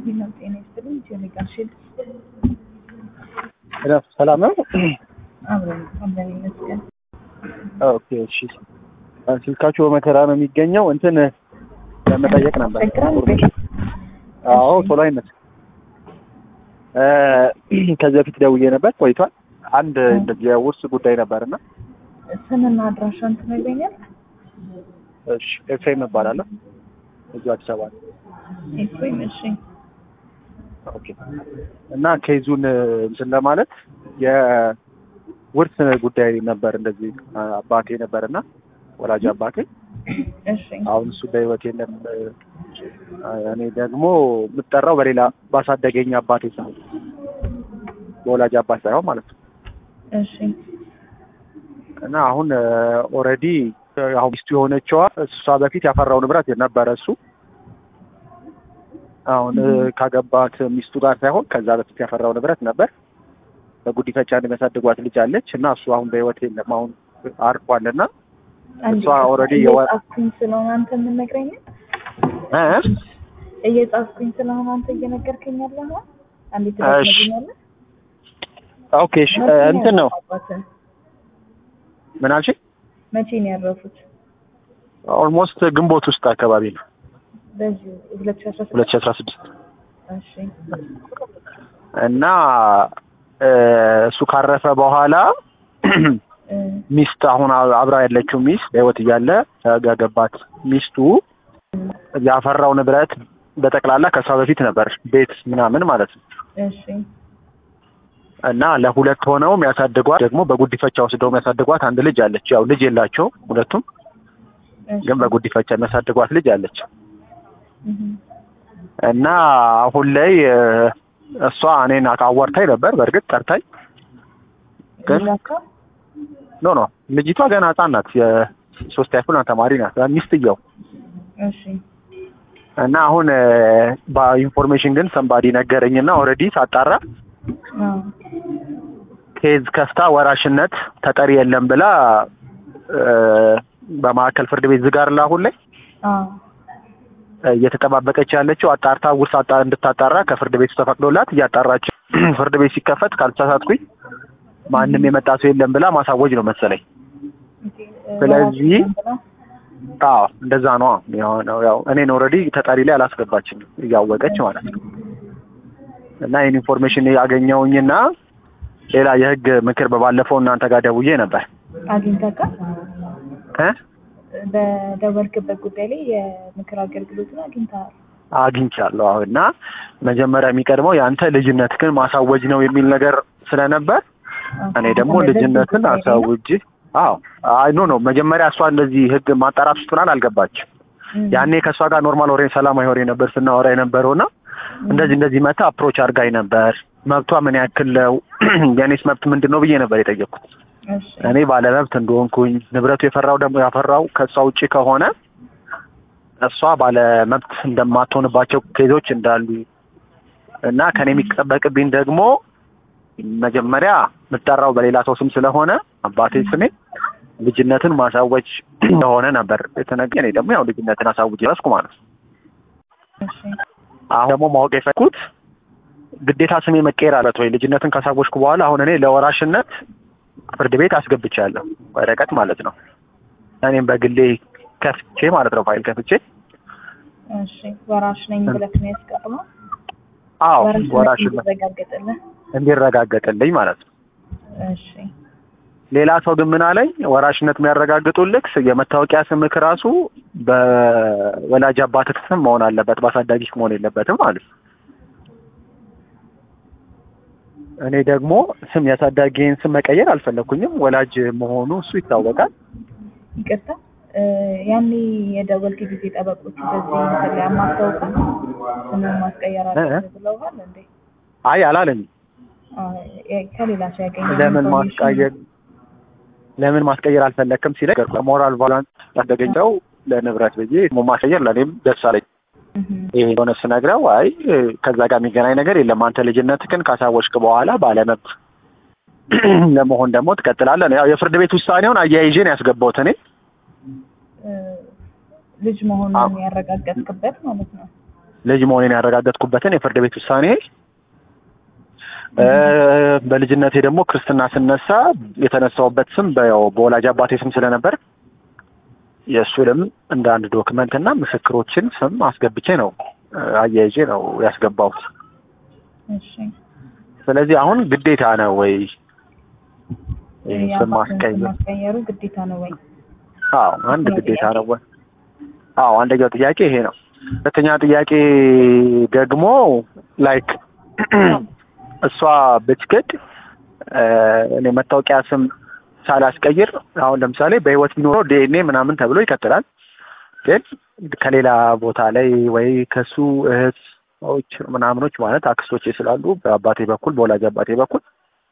ሌላው ጤና ይስጥልኝ። ጀኔጋር ሺልድ ሰላም ነው። አብረን አብረን ይመስገን። ኦኬ እሺ። ስልካችሁ በመከራ ነው የሚገኘው። እንትን ለመጠየቅ ነበር። ያስቸግራል። አዎ ቶሎ አይነት ከዚህ በፊት ደውዬ ነበር ቆይቷል። አንድ እንደዚህ የውርስ ጉዳይ ነበርና ስምና አድራሻን ትነግረኛል? እሺ ኤፍሬም እባላለሁ እዚሁ አዲስ አበባ ነው። ኤፍሬም። እሺ ኦኬ እና ኬዙን እንትን ለማለት የውርስ ጉዳይ ነበር። እንደዚህ አባቴ ነበርና ወላጅ አባቴ እሺ አሁን እሱ በህይወት የለም። እኔ ደግሞ የምጠራው በሌላ ባሳደገኝ አባቴ ሳይሆን በወላጅ አባት ሳይሆን ማለት ነው። እሺ እና አሁን ኦልሬዲ አሁን ሚስቱ የሆነችዋ እሷ በፊት ያፈራው ንብረት ነበረ እሱ አሁን ካገባት ሚስቱ ጋር ሳይሆን ከዛ በፊት ያፈራው ንብረት ነበር። በጉዲፈቻ የሚያሳድጓት ልጅ አለች እና እሱ አሁን በህይወት የለም። አሁን አርፏል እና እሷ ኦልሬዲ የወ- እየጻፍኩኝ ስለሆነ አንተ የምነግረኝ እ? እየጻፍኩኝ ስለሆነ አንተ እየነገርከኝ ያለኸው አንዴት እሺ። ትነግረኛለህ? ኦኬ እሺ እንትን ነው አባትህ ምን አልሽኝ? መቼ ነው ያረፉት? ኦልሞስት ግንቦት ውስጥ አካባቢ ነው በዚህ ሁለት ሺህ አስራ ስድስት ሁለት ሺህ አስራ ስድስት እሺ እና እ፣ እሱ ካረፈ በኋላ እ፣ ሚስት አሁን አብራ ያለችው ሚስት በህይወት እያለ ያገባት ሚስቱ ያፈራው ንብረት በጠቅላላ ከሷ በፊት ነበር ቤት ምናምን ማለት ነው። እሺ እና ለሁለት ሆነው የሚያሳድጓት ደግሞ በጉዲፈቻ ወስደው የሚያሳድጓት አንድ ልጅ አለች። ያው ልጅ የላቸውም ሁለቱም፣ እሺ ግን በጉዲፈቻ የሚያሳድጓት ልጅ አለች። እህ፣ እና አሁን ላይ እ፣ እሷ እኔን አዋርታኝ ነበር። በእርግጥ ጠርታኝ ግን ልጃቸው? ኖ ኖ ልጅቷ ገና ህጻን ናት። የሶስት ያክል ተማሪ ናት ሚስትየው እሺ እና አሁን እ፣ በኢንፎርሜሽን ግን ሰንባዲ ነገረኝና ኦልሬዲ ሳጣራ አዎ ኬዝ ከፍታ ወራሽነት ተጠሪ የለም ብላ እ፣ በማዕከል ፍርድ ቤት ዝጋር አሁን ላይ አዎ እየተጠባበቀች ያለችው አጣርታ ውርስ አጣ እንድታጣራ ከፍርድ ቤቱ ተፈቅዶላት እያጣራች ፍርድ ቤት ሲከፈት ካልተሳሳትኩኝ ማንም የመጣ ሰው የለም ብላ ማሳወጅ ነው መሰለኝ። ኦኬ፣ እ፣ ስለዚህ ወራሽ ነን ብላ? አዎ እንደዛ ነው የሆነው። ያው እኔን ኦልሬዲ ተጠሪ ላይ አላስገባችም እያወቀች ማለት ነው። እና ይህን ኢንፎርሜሽን ያገኘውኝና ሌላ የህግ ምክር በባለፈው እናንተ ጋር ደውዬ ነበር አግኝተካል? እ በደወልክበት ጉዳይ ላይ የምክር አገልግሎትን አግኝተሃል? አግኝቻለሁ። አዎ እና መጀመሪያ የሚቀድመው የአንተ ልጅነትህን ማሳወጅ ነው የሚል ነገር ስለነበር እኔ ደግሞ ልጅነትን አሳውጅ። አዎ አይ ኖ ኖ መጀመሪያ እሷ እንደዚህ ህግ ማጣራት ውስጥ ምናምን አልገባችም። ያኔ ከእሷ ጋር ኖርማል ወሬ ሰላማዊ ወሬ ነበር ስናወራ የነበረውና እንደዚህ እንደዚህ መታ አፕሮች አድርጋኝ ነበር። መብቷ ምን ያክል ነው የኔስ መብት ምንድን ነው ብዬ ነበር የጠየቅኩት። እሺ እኔ ባለመብት እንደሆንኩኝ ንብረቱ የፈራው ደግሞ ያፈራው ከእሷ ውጪ ከሆነ እሷ ባለመብት እንደማትሆንባቸው ኬዞች እንዳሉ እና ከኔ የሚጠበቅብኝ ደግሞ መጀመሪያ የምጠራው በሌላ ሰው ስም ስለሆነ አባቴ ስሜ ልጅነትን ማሳወጅ እንደሆነ ነበር የተነገረኝ። እኔ ደግሞ ያው ልጅነትን አሳውጅ ረስኩ ማለት ነው። እሺ አሁን ደግሞ ማወቅ የፈኩት ግዴታ ስሜ መቀየር አለት ወይ ልጅነትን ካሳወጅኩ በኋላ አሁን እኔ ለወራሽነት ፍርድ ቤት አስገብቻለሁ ወረቀት ማለት ነው። እኔም በግሌ ከፍቼ ማለት ነው ፋይል ከፍቼ እሺ ወራሽ ነኝ ብለህ ነው ያስቀርመው? አዎ ወራሽነት ወራሽነት እንዲረጋገጥልህ? እንዲረጋገጥልኝ ማለት ነው። እሺ ሌላ ሰው ግን ምን አለኝ፣ ወራሽነት የሚያረጋግጡልክ የመታወቂያ ስምክ ራሱ በወላጅ አባትህ ስም መሆን አለበት፣ በአሳዳጊህ መሆን የለበትም ማለት ነው። እኔ ደግሞ ስም የአሳዳጊን ስም መቀየር አልፈለኩኝም። ወላጅ መሆኑ እሱ ይታወቃል። ይቅርታ እ፣ ያኔ የደወልክ ጊዜ ጠበቆቹ በዚህ እንትን ላይ አማክረውካል? ስምን ማስቀየር አለብህ ብለውሃል እንዴ? አይ አላለኝ። አዎ፣ የ- ከሌላ ሰው ያገኘ ለምን ማስቀየር ለምን ማስቀየር አልፈለክም ሲለኝ ሞራል ቫላንስ ያስደገኘው ለንብረት ብዬ ሞ ማስቀየር ለእኔም ደስ አለኝ። ይሄ የሆነ ስነግረው አይ ከዛ ጋር የሚገናኝ ነገር የለም አንተ ልጅነትህን ካሳወቅክ በኋላ ባለመብት ለመሆን ደግሞ ትቀጥላለህ። ያው የፍርድ ቤት ውሳኔውን አያይዤ ነው ያስገባሁት እኔ ልጅ መሆኑን ያረጋገጥክበት ማለት ነው። ልጅ መሆኔን ያረጋገጥኩበትን የፍርድ ቤት ውሳኔ እ፣ በልጅነቴ ደግሞ ክርስትና ስነሳ የተነሳውበት ስም በያው በወላጅ አባቴ ስም ስለነበር የእሱንም እንደ አንድ ዶክመንት እና ምስክሮችን ስም አስገብቼ ነው እ፣ አያይዤ ነው ያስገባሁት። እሺ ስለዚህ አሁን ግዴታ ነው ወይ ይህን ስም የአባትን ስም ማስቀየር? ማስቀየሩ ግዴታ ነው ወይ? አዎ አንድ ሁለተኛው ግዴታ ጥያቄ? ነው ወይ? አዎ አንደኛው ጥያቄ ይሄ ነው። ሁለተኛ ጥያቄ ደግሞ ላይክ እሷ ብትክድ እ፣ እኔ መታወቂያ ስም ሳላስቀይር አሁን ለምሳሌ በህይወት ቢኖረው ዲኤንኤ ምናምን ተብሎ ይቀጥላል። ግን ከሌላ ቦታ ላይ ወይ ከሱ እህቶች ምናምኖች ማለት አክስቶቼ ስላሉ በአባቴ በኩል በወላጅ አባቴ በኩል